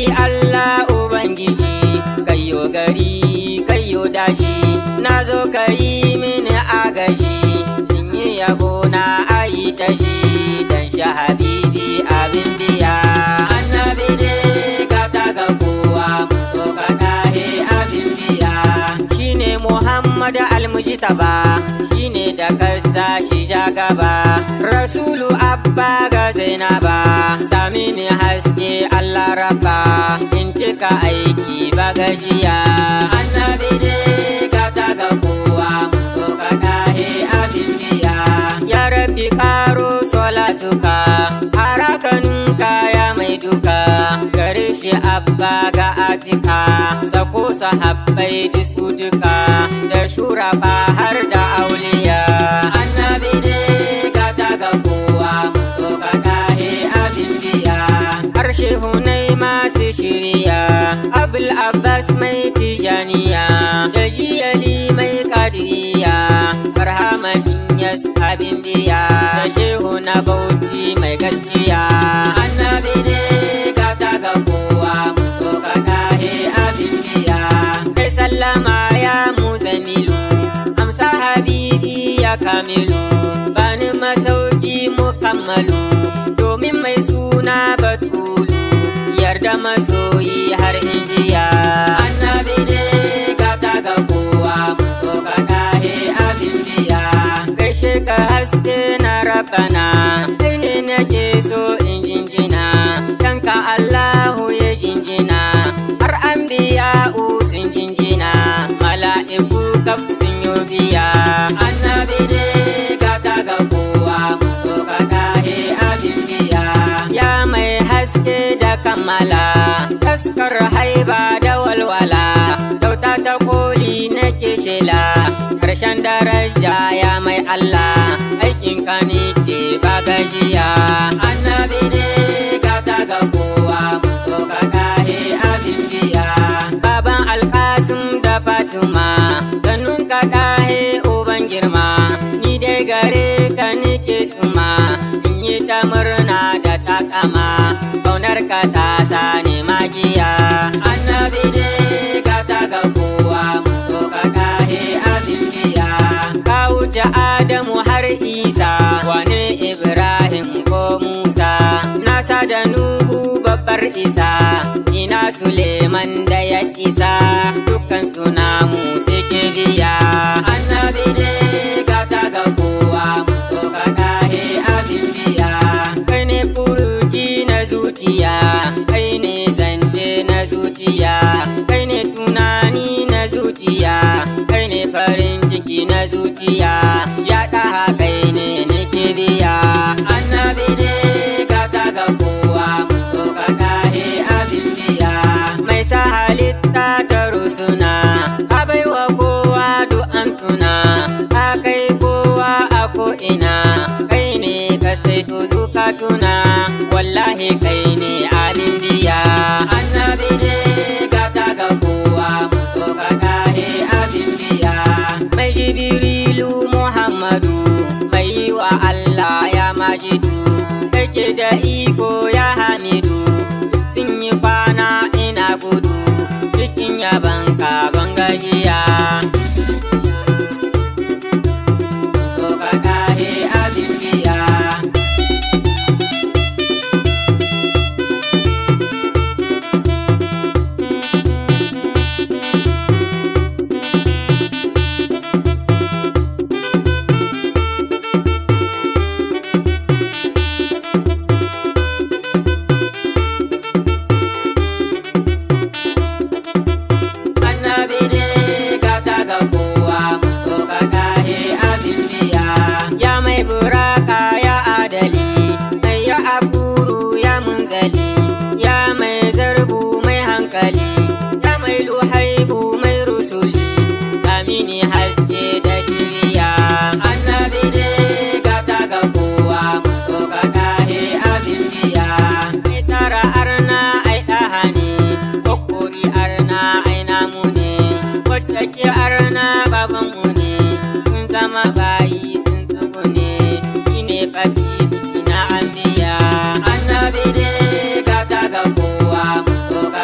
Allah Ubangiji kayo gari kayo dashi na zo ka yi mini agaji in yi yabo na ayi tashi dan sha habibi abin biya annabi ne ka taga kowa so ka dahe abin biya shine Muhammad almujtaba shine da kasa shi ja gaba rasulu abba ga zainaba sami ni haske Allah rabba in cika aiki ba gajiya annabi ne ka taga kowa so ka dahe abin biya ya rabbi karo salatuka harakanin kaya mai duka gare shi abba ga afika sako sahabbai disu duka da shurafa har da auliya annabi ne ka taga kowa so ka dahe abin biya harshe hunai masu shirya abul abbas mai tijaniya da jiyali mai kadiriya barhamanin yas abin biya da shehu na bauchi mai gaskiya annabi ne ka taga kowa so ka dahe abin biya kai sallama ya muzamilu amsa habibi ya kamilu bani masauki mukammalu domin mai suna batulu yarda masoyi har injiya annabi ne ka taga kowa so ka dahe abin biya gaishe ka haske na rabana kai ne nake so in jinjina kanka Allahu ya jinjina har an biya sun jinjina mala'iku kaf sun yi biya annabi ne ka taga kowa so ka dahe abin biya ya mai haske da kammala taskar haiba da walwala dauta ta koli nake shela karshen daraja ya mai Allah aikin ka ne ke ba gajiya annabi ne ka taga kowa so ka dahe abin biya baban alkasim da fatuma sannun ka dahe uban girma ni dai gare ka nike tsuma in yi ta murna da takama kaunar ka ta sani magiya annabi ne ka taga kowa so ka dahe abin biya ka wuce adamu har isa wane ibrahim ko musa nasa da nuhu babbar isa ina suleiman da ya isa dukkan suna mu suke biya annabi ne ka taga kowa so ka dahe abin biya kai ne furuci na zuciya kai ne zance na zuciya kai ne tunani na zuciya kai ne farin ciki na zuciya ya ɗaha kai ne nake biya annabi ne ka taga kowa so ka dahe abin biya mai sa halitta ta rusuna ka baiwa kowa du'an tuna ka kai kowa a ko'ina kai ne ka saito zukatuna wallahi kai ne abin biya annabi ne ka taga kowa so ka dahe abin biya mai jibrilu muhammadu mai yi wa allah ya majidu kake da iko ya hamidu sun yi kwana ina gudu cikin yaban ka ban gajiya so ka dahe abin biya annabi ne ka taga kowa so ka dahe abin biya ya mai buraka ya adali mai ya aburu ya munzali ya mai zarbu mai hankali ya mai luhaibu mai rusuli amini haske da shiriya annabi ne ka taga kowa so ka dahe abin biya mai tsara arna ai ɗahani kokori arna ai namu ne wadda arna baban mu ne sun zama bayi sun tsugu ne shi ne fasiti na anbiya annabi ne ka taga kowa so ka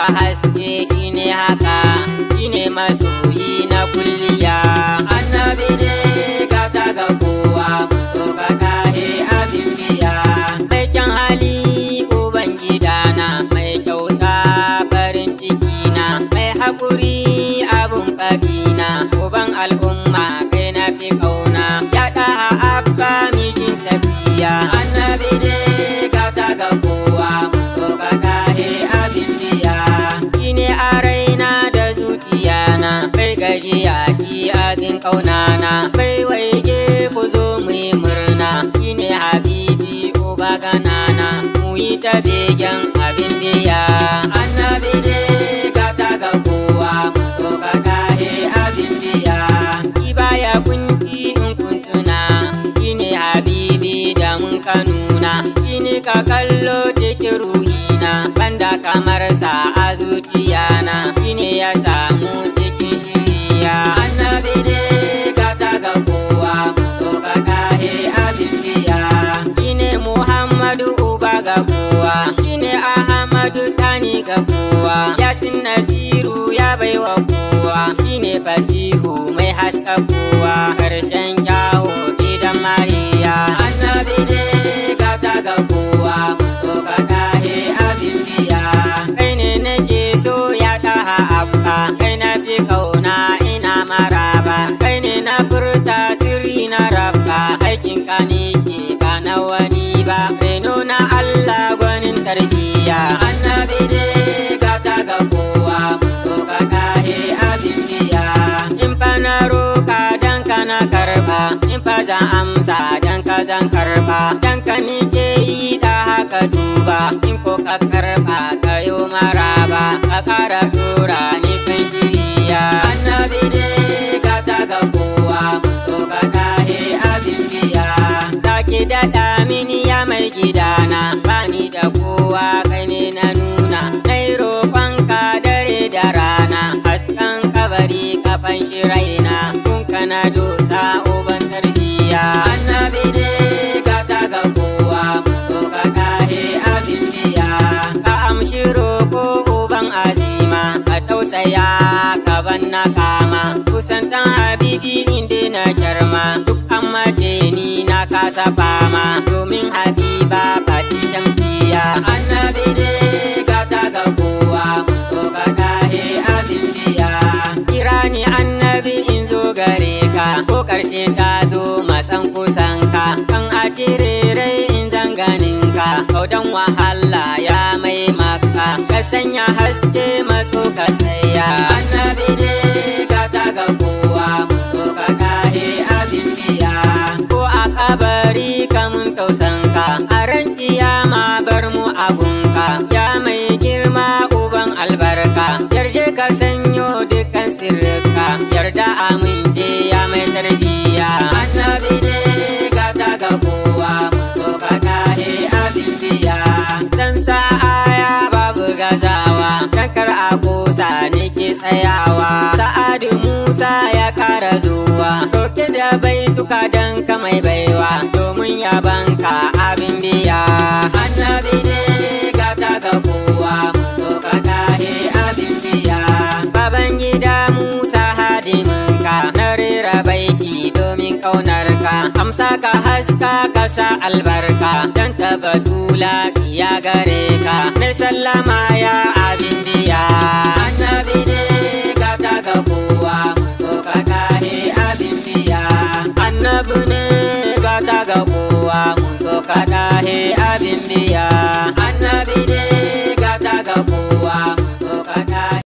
haske shine haka shine masoyi na kulliya annabi ne gata ga kowa so ka kahe abin biya mai kyan hali uban gidana mai kyauta farin ciki na mai hakuri abun kabina uban al'umma kai na fi kauna ya ɗaha abba mishin safiya annabi ne gata ga kowa so ka kahe abin biya shine a raina da zuciyana bai gajiya shi abin kaunana bai waige ku zo mu yi murna shine habibi uba ganana mu yi ta begen abin biya annabi ne gata ga kowa so ka kahe abin biya shi baya kunci in kuntuna shine habibi da mun ka nuna shine ka kallo cikin ruhina banda kamar sa a zuciyana shine ya samu cikin shiriya annabi ne gata ga kowa so ka kahe abin biya shine muhammadu uba ga kowa shine ahmadu sani ga kowa yasin naziru ya baiwa kowa shine fasihu mai haska kowa karshen kyawo gidan mariya annabi ne gata ga kowa so ka kahe abin biya kai ne nake so ya daha abba kai na fi kauna ina maraba kai ne na furta sirri na rabba aikin ka ne ke ba na wani ba reno na Allah gwanin tarbiyya annabi ne gata ga kowa so ka kahe abin biya in fa na roka dan ka na karba in fa zan amsa dan ka zan karba dan ka ni ke yi da haka duba in ko ka karba ka yo maraba ka kara dora ni kai shiriya annabi ne gata ga kowa so ka kahe abin biya zaki daɗa mini ya mai gidana bani da kowa kai ne na nuna nai roƙonka dare da rana hasken kabari kafan shiraina kun kana dosa uban tarbiyya annabi ne gata ga kowa so ka kahe abin biya ka amshi roƙo uban azima ka tausaya ka ban na kama kusantan habibi inda na kyarma duk an mace ni na kasa fama domin habiba fati shamsiya annabi ne gata ga kowa so ka kahe abin biya kira ni annabi in zo gare ka ko karshe ta zo matsan kusan ka kan a cire rai in zanganin ka kaudan wahala ya mai maka ka sanya haske matso ka tsaya annabi ne gata ga kowa so ka kahe abin biya ko a kabari kamun tausanka a ran kiyama bar mu agunka ya mai girma uban albarka yarje ka sanyo dukkan sirrika yarda amince ya mai tarbiyya annabi ne gata ga kowa so ka kahe abin biya dan sa'aya babu gazawa dan kar a kosa nake tsayawa sa'adu musa ya kara zuwa roke da baituka dan ka mai baiwa domin yabanka abin biya annabi ne gata ga kowa so ka kahe abin biya baban gida musa hadiminka na rera baiti domin kaunarka amsa ka haska ka sa albarka dan tabbatula ya gare ka mai sallama ya abin biya annabi ne gata ga kowa so ka kahe abin biya annabi ne gata ga kowa mun so ka kahe abin biya